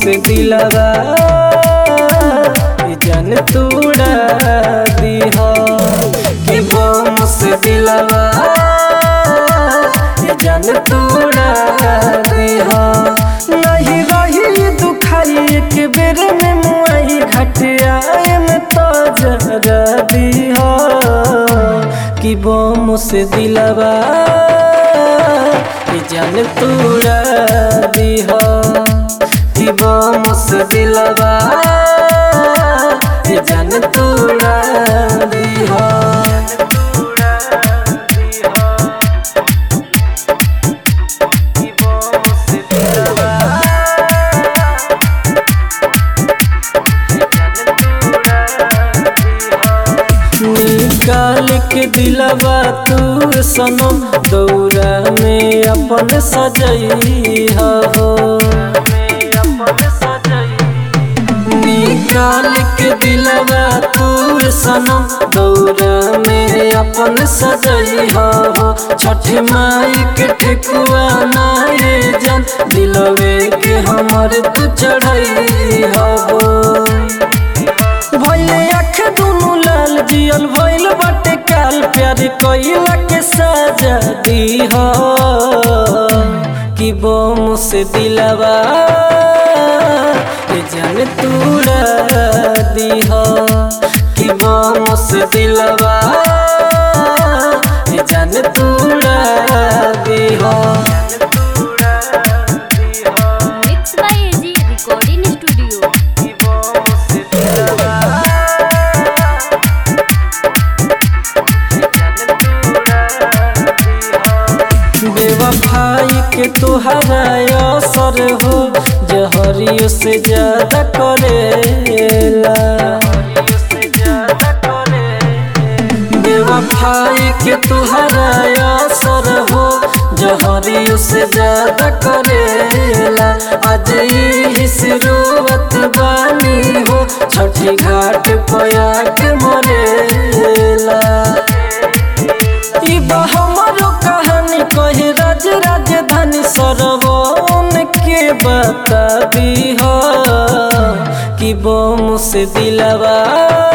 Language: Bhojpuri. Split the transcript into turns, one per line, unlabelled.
से दिलवा ये जान तोड़ा दीहा कि बम से दिलवा ये जान तोड़ा दीहा नहीं रही दुखाई एक बेर में मुआई घटिया में तो जरा दीहा कि बम से दिलवा ये जान तोड़ा दीहा कि बम से दिलवा ये जान तोड़ा दीहा कि बम से दिलवा निकाल के दिलवा तू सनम दौरा में अपन सजई हो निकाल के दिलवा तू सनम दौरा में अपन सजई हो छठ माई के ठेकुआ नाये जन दिलवे के हमर तू चढ़ई हो भइले आँख दुनु लाल जियल भइल बाटे काल प्यार कइला के सजा दीह कि बम से दिलवा ये जान तूड़ा दीह कि बम से दिलवा ये जान तूड़ा दीह
mix by A G recording studio
कि बम से दिलवा बेवफाई के तोहरा असर हो जहरियो से ज्यादा करेला बेवफाई के तोहरा असर हो जहरियो से ज्यादा करेला आज ही शुरुआत बानी हो छठी घाट पया के मरेला ई बा हमरो कहानी कहे राज राजधानी सरवन के बता दी हो कि बम से दिलवा